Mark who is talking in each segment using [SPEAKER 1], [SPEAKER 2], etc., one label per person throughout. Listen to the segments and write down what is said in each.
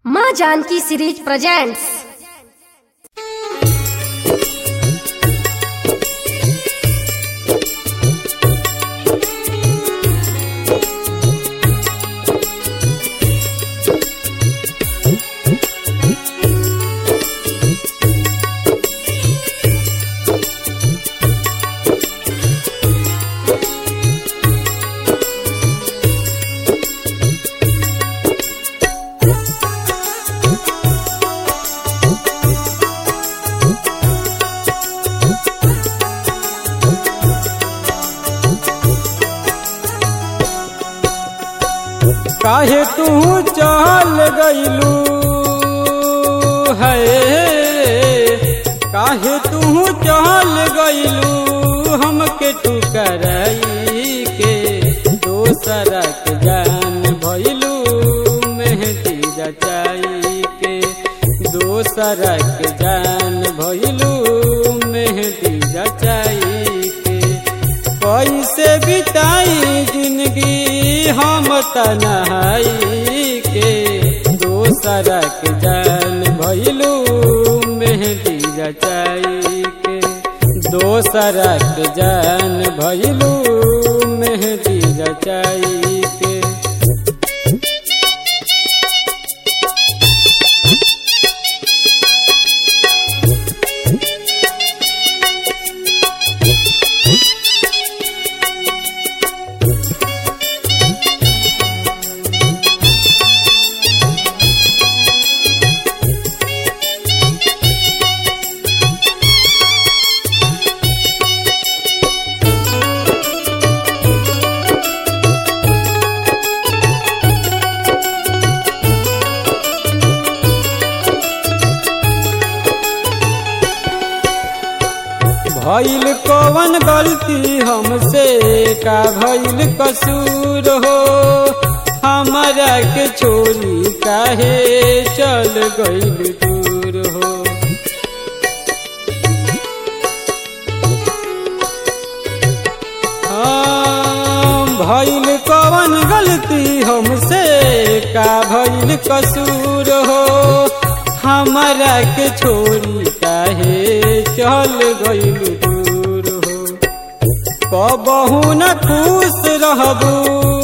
[SPEAKER 1] माँ Janaki series presents
[SPEAKER 2] काहे तू चल गईलू है काहे तू चल गईलू हमके तू करई के दोसरा के जान भइलू मेहदी रचाई के दोसरा के जान भइलू मेहदी रचाई के कैसे बिताई जिंदगी हम तनहाई के दोसरा के जान भइलू मेहदी रचाई के दोसरा के जान भइलू मेहदी रचाई के भइल कवन गलती हमसे का भइल कसूर हो हमारा के छोरी काहे चल गइल दूर हो हाँ, भइल कवन गलती हमसे का भइल कसूर हो हमारा के छोरी काहे चल गइल दूर हो कबहू न खुश रहबू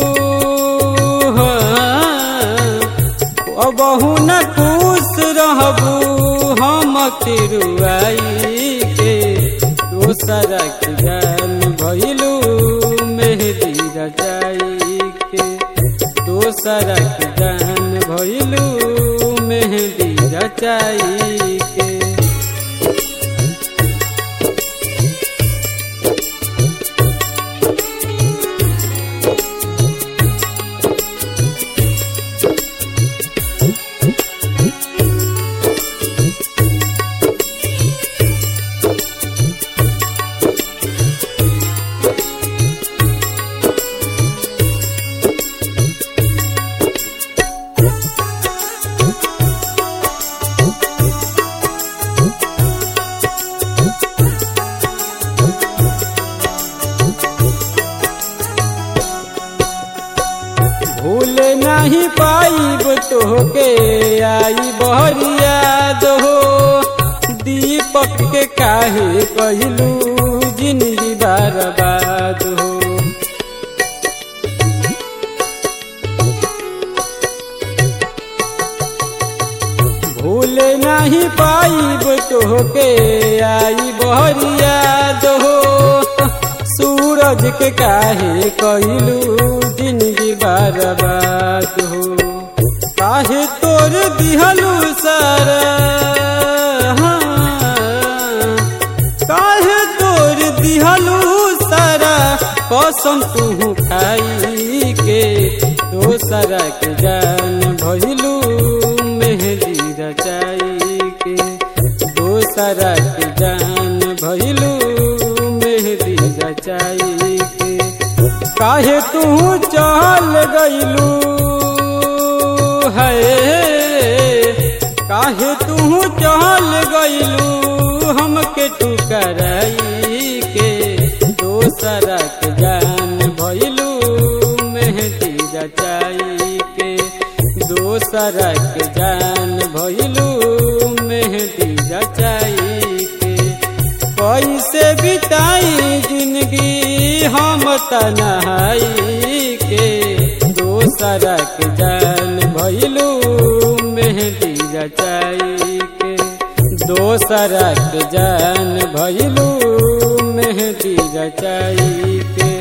[SPEAKER 2] कबहू न खुश रहबू हम तिरुआई के दोसरा के जान भइलू मेहदी रचाई के दोसरा के जान भइलू मेहदी रचाई के भूल नहीं पाइब तोहके आई बहरिया दो दीपक के काहे कहलू जिंदगी बर्बाद हो भूल नहीं पाइब तोहके आई बहरिया दो सूरज के काहे कहलू जिंदगी बर्बाद हो काहे तोर दिहलू सारा हाँ, काहे तोर दिहलू सारा कसम तू खाई के दोसरा के जान भइलू मेहदी रचाई के दोसरा के जान भइलू मेहदी रचाई के काहे तू चल गइलू है काहे तू चल गइलू हमके तू करई के दोसरा के जान भइलू मेहदी रचाई के दोसरा के जान भइलू मेहंदी रचाई के कैसे बिताई जिंदगी हम तनहाई के दोसरा के जान भइलू मेहंदी रचाई के दोसरा के जान भइलू मेहंदी रचाई के